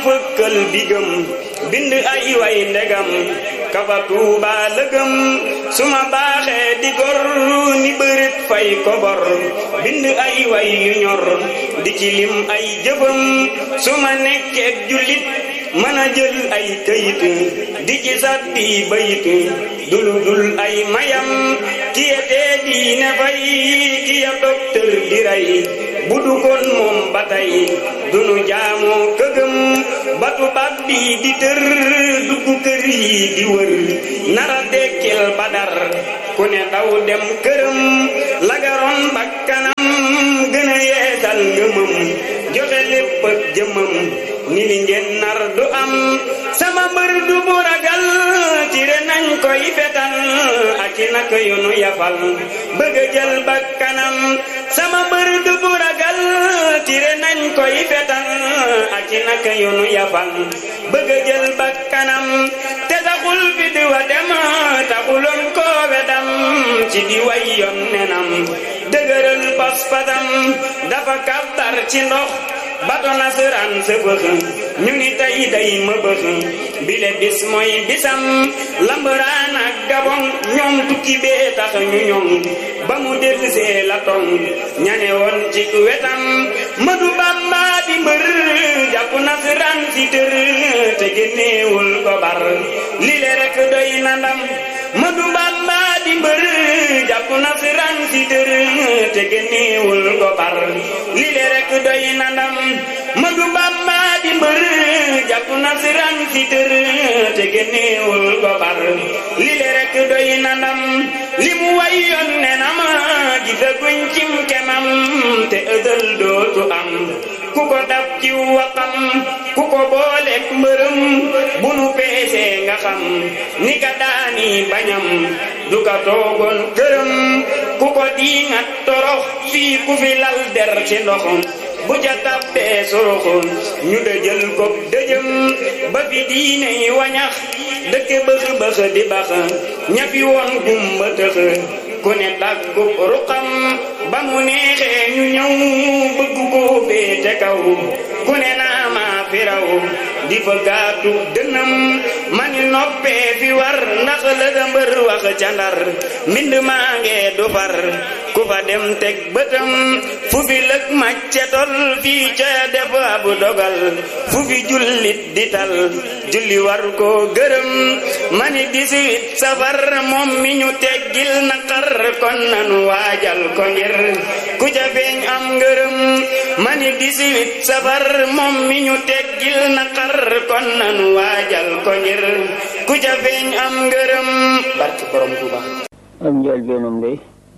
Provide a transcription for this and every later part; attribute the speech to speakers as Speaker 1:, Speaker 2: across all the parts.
Speaker 1: fëkkal bigam bind ay way ndegam kafa tuuba lëgëm su ma baaxee di gor ni bërit fay kobor bind ay way yu ñor di ci lim ay jëfam su ma nekkeek jullit mën a jël ay këyit di ci sàddi bayit dulu dul ay mayam kiye tee diine fay kiya docteur di rey bu dugoon moom ba tey dunu jaamoo këgëm batu baat bi di tër dugg kër yi di wër nara dekkil badar ku ne daw dem këram lagaroon bakkanam gën a yeesal ngëmam joxe lépp ak jëmam ni li ngeen nar du am sama mbër du bu ragal tire nañ koy fetal ak i nak yu nu yafal bëgg a jël bakkanam sama mbër du bu ragal tire nañ koy fetal ak i nak yu nu yafal bëgg a jël bakkanam te taxul fi di wa dem taxuloon koo wedam ci di way yoon nenam dëgëral pas-pasam dafa kàttar ci ndox bato nasaraan sa bëx ñu ni tey day ma bëx bile bis mooy bisam lambaraan ak gabon ñoom tukki bee tax ñu ñoom ba mu dellusee la tong ñane woon ci wetam madu bamba di mbër jàpp nasaraan si tër te génneewul ko bar lile rek doy na ndam madu bamba di mbër jàpp nasaraan si tër te génneewul ko bar lile rek doy na ndam madu bamba di mbër jàpp nasaraan si tër te génneewul ko bar lile rek doy na ndam li mu wayoon ne na ma gisaguñ cim kemam te ëdël dootu am ku ko dab ci waxam ku ko booleek mbërëm bu nu peesee nga xam ni ka daani bañam du ka toogoon këram ku ko diingat torox fii ku fi lal der ci ndoxam bu ja tabbee soroxoon ñu dëjël ko dëjëm ba fi diine yi wañax dëkke bëx bëx di bax ñafi woon gumba tëx ku ne tàggu ruqam ba mu neexee ñu ñëw bëgg koo féete kaw ku ne naa maa fi raw di fa gaatu dënam mani noppee fi war ndax la da mbër wax ca ndar mbind maa ngee du far ku fa dem teg bëtam fu fi lëg macce tol fii ca def ab dogal fu fi jullit di tal julli war koo gërëm mani dix-huit safar moom mi ñu teggil naqar kon nanu waajal ko ngir ku ca feeñ am ngërëm mani dix-huit safar moom mi ñu teggil naqar kon nanu waajal ko ngir ku ca feeñ am ngërëm barke borom Tuuba
Speaker 2: am njaal beenam day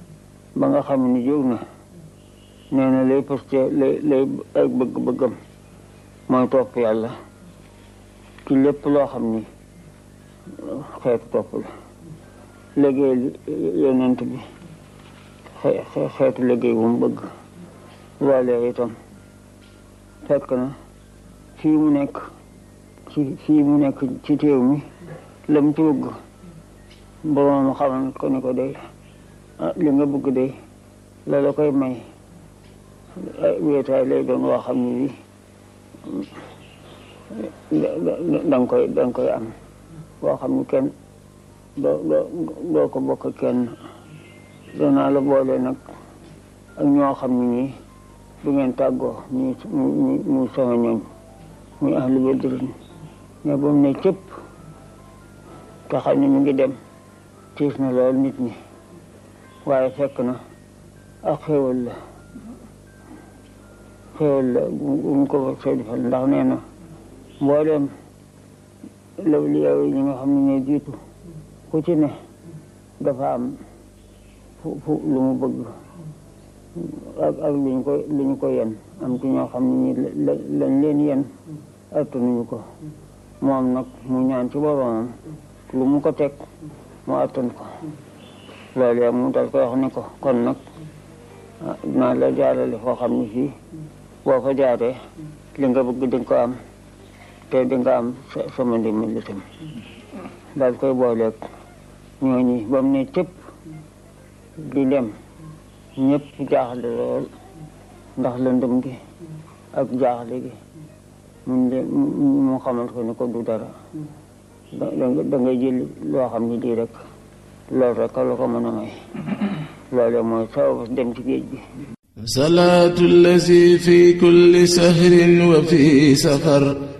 Speaker 2: ba nga xam ni jóg na nee na lay poste lay lay ak bëgg-bëggam mooy topp yàlla ci lépp loo xam ni xeetu topp la liggéey yonent bi xeetu liggéey bu mu bëgg loolee itam fekk na fii mu nekk ci fii mu nekk ci téew mi la mu ci bëgg boroom xamal ko ni ko day li nga bëgg day la la koy may wéetaay lay doon woo xam ne bi danga koy danga koy am boo xam ne kenn doo doo doo ko bokk kenn danaa la boole nag ak ñoo xam ne nii du ngeen tàggoo muy muy muy sama ñooñ muy ahlu badrin mais ba mu ne cëpp te xam ne mu ngi dem tiis na lool nit ñi waaye fekk na ak xéwal la xéwal la bu mu ko soo defal ndax nee na mboolem lawliyaa yi ñi nga xam ne ne jiitu ku ci ne dafa am fu fu lu mu bëgg ak ak lu ñu ko lu ñu ko yen am ci ñoo xam ne ñi lañ leen yen attanuñu ko moom nag mu ñaan ci boromam lu mu ko teg mu attan ko loolu yaa mu dal koy wax ni ko kon nag naa la jaarale foo xam ne fii boo fa jaaree li nga bëgg di nga ko am te di nga am sama ndimbal itam daal koy booleeg ñooñi ba mu ne cëpp di dem ñëpp jaaxle lool ndax lëndëm gi ak jaaxle gi mun de mu xamal ko ne ko du dara da da ngay jël loo xam ne lii rek loolu rek la ko mën a may loolu mooy sabab dem ci géej gi
Speaker 3: salaatu allazi fi kulli sahrin wa fi safar